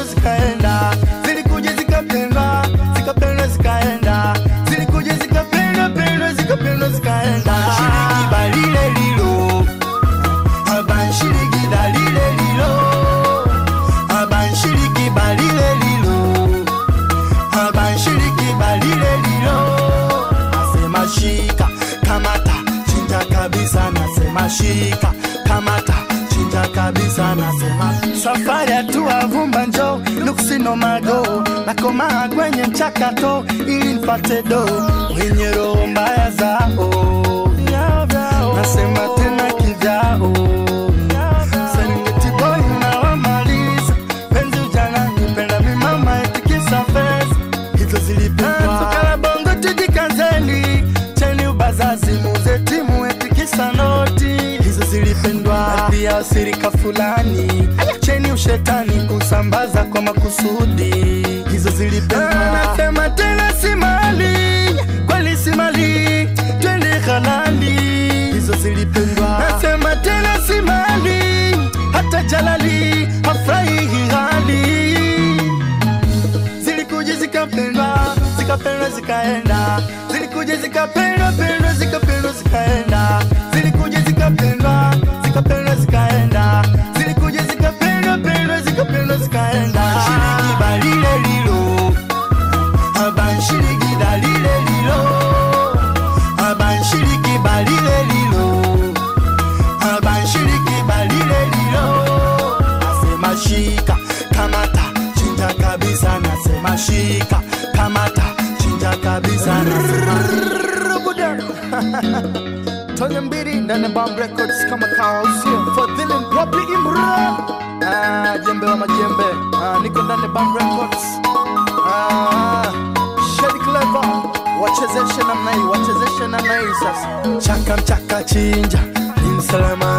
zikaenda zilikuja zikapendwa zikapendwa zikaenda zilikuja zikapendwa pendwa zikapendwa zikaenda shiriki balile lilo abanshiriki dalile lilo abanshiriki balile lilo abanshiriki balile lilo nasema shika kamata chinja kabisa nasema shika kamata chinja kabisa nasema safari hatua vumba njo nuksino mago nakomaa kwenye mchakato ili nipate do wenye roho mbaya zao nasema tena kivyao Serengeti boy unawamaliza penzi ujana nipenda mimama etikisa pesa hizo zilipendwa tukala bongo tujikazeni cheni ubazazi muze timu etikisa noti hizo zilipendwa pia sirika fulani cheni ushetani kusambaza kwa makusudi hizo zilipendwa nasema tena si mali kweli si mali twende halali hizo zilipendwa nasema tena si mali hata jalali hafurahi hali zilikuja zikapendwa zikapendwa zikaenda zilikuja zikapendwa pendwa zikapendwa zikaenda zilikuja zikapendwa zikapendwa zikaenda zilikuja zikapendwa pendwa zikapendwa zikaenda shiriki balile lilo abanshiriki dalile lilo abanshiriki balile lilo abanshiriki balile lilo nasema shika kamata chinja kabisa nasema shika kamata chinja kabisa nasema Tonye mbili ndani ya Bomb Records kama kawa usio Fadhili Mpopi Imra ah, jembe wa majembe ah, niko ndani ya Bomb Records ah, Shady Clever wachezeshe namna hii wachezeshe namna hii sasa chaka mchaka chinja ni msalama